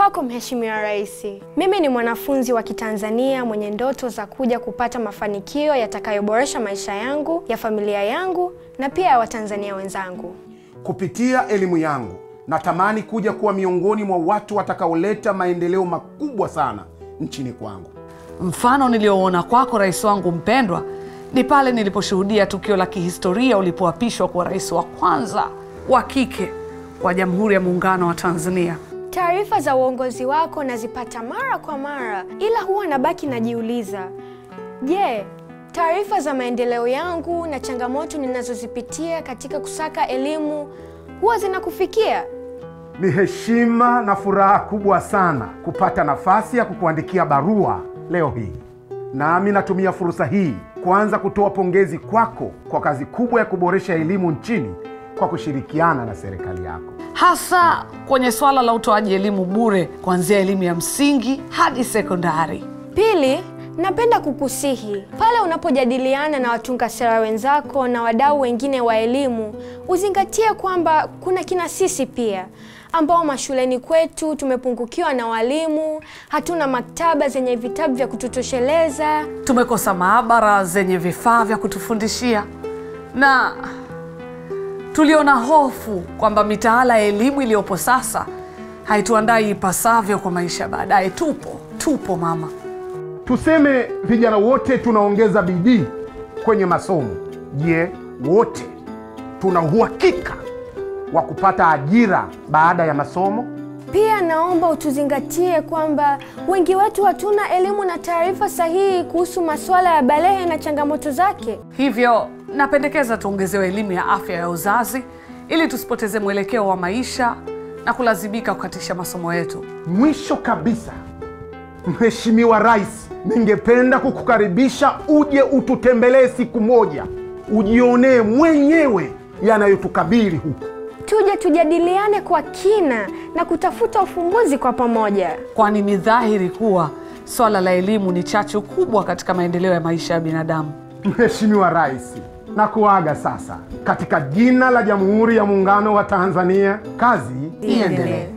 Kwako Mheshimiwa Rais, mimi ni mwanafunzi wa Kitanzania mwenye ndoto za kuja kupata mafanikio yatakayoboresha maisha yangu, ya familia yangu na pia ya Watanzania wenzangu. Kupitia elimu yangu natamani kuja kuwa miongoni mwa watu watakaoleta maendeleo makubwa sana nchini kwangu. Mfano niliouona kwako rais wangu mpendwa ni pale niliposhuhudia tukio la kihistoria ulipoapishwa kuwa rais wa kwanza wa kike wa Jamhuri ya Muungano wa Tanzania. Taarifa za uongozi wako nazipata mara kwa mara, ila huwa nabaki najiuliza, je, taarifa za maendeleo yangu na changamoto ninazozipitia katika kusaka elimu huwa zinakufikia? Ni heshima na furaha kubwa sana kupata nafasi ya kukuandikia barua leo hii. Nami natumia fursa hii kuanza kutoa pongezi kwako kwa kazi kubwa ya kuboresha elimu nchini kwa kushirikiana na serikali yako. hasa kwenye swala la utoaji elimu bure kuanzia elimu ya msingi hadi sekondari. Pili, napenda kukusihi pale unapojadiliana na watunga sera wenzako na wadau wengine wa elimu, uzingatie kwamba kuna kina sisi pia ambao mashuleni kwetu tumepungukiwa na walimu, hatuna maktaba zenye vitabu vya kututosheleza. Tumekosa maabara zenye vifaa vya kutufundishia na tuliona hofu kwamba mitaala ya elimu iliyopo sasa haituandai ipasavyo kwa maisha ya baadaye. Tupo tupo mama. Tuseme vijana wote tunaongeza bidii kwenye masomo. Je, wote tuna uhakika wa kupata ajira baada ya masomo? Pia naomba utuzingatie kwamba wengi wetu hatuna elimu na taarifa sahihi kuhusu masuala ya balehe na changamoto zake. Hivyo napendekeza tuongezewe elimu ya afya ya uzazi ili tusipoteze mwelekeo wa maisha na kulazimika kukatisha masomo yetu. Mwisho kabisa, Mheshimiwa Rais, ningependa kukukaribisha uje ututembelee siku moja, ujionee mwenyewe yanayotukabili huku. Tuje tujadiliane kwa kina na kutafuta ufumbuzi kwa pamoja. kwani ni dhahiri kuwa swala la elimu ni chachu kubwa katika maendeleo ya maisha ya binadamu. Mheshimiwa Rais, na kuaga sasa katika jina la Jamhuri ya Muungano wa Tanzania, kazi iendelee.